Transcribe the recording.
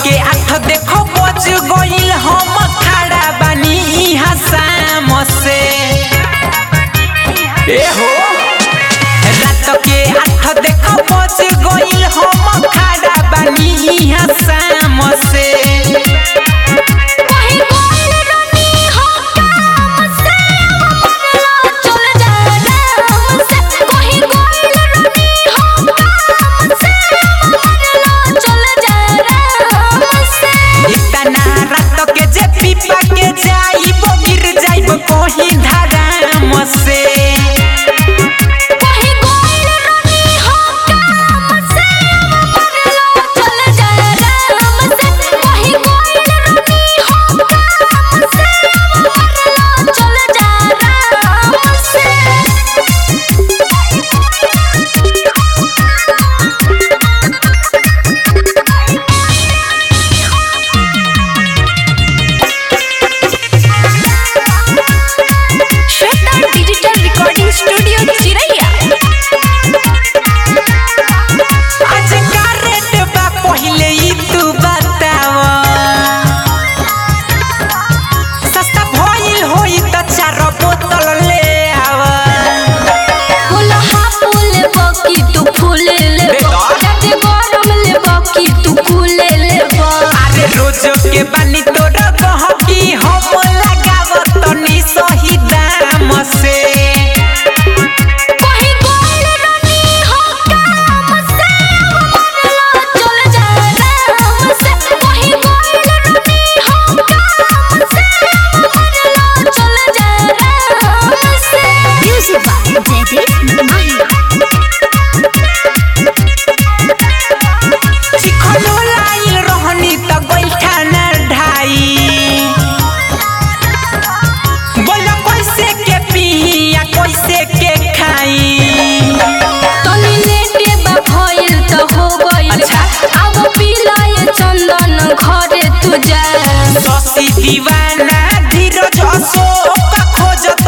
के आठ देखो बज गइल हम खड़ा बानी इहाँ शाम से ए हो रात के आठ देखो बज गइल हम खड़ा बानी इहाँ शाम से कहीं गोल रनी हो काम से मरला चल जा राम से कहीं गोल रनी हो काम से मरला चल जा राम से इतना रात के जे पीपा के जाइब गिर जाइब कहीं धराम से कहीं गोल रनी हो काम से मरला चल जा राम से कहीं गोल रनी हो काम से मरला चल जा राम से श्वेता डिजिटल रिकॉर्डिंग स्टूडियो चिरैया आज का रेट बा पहिले ई तू बताव सस्ता भइल होई त चार बोतल ले आव फूल हा फूल बकी तू फूल ले बेटा। जाते गरम ले बकी तू फूल ले अरे रोज के बानी तोर गहकी हम लगाव तनी सही दाम से कहीं गोल रनी हो काम से मरला चल जा राम से कहीं गोल रनी हो काम से मरला चल जा राम से म्यूजिक बाय जयदीप माही चिखलो लाइल रहनी त गइठा ना ढाई बोल कैसे के पिया कैसे के खाई तनी लेटे बा भइल त हो गइल अच्छा। अब पिलाए चंदन घरे तू जा ससी दीवाना धीरज अशोक खोजत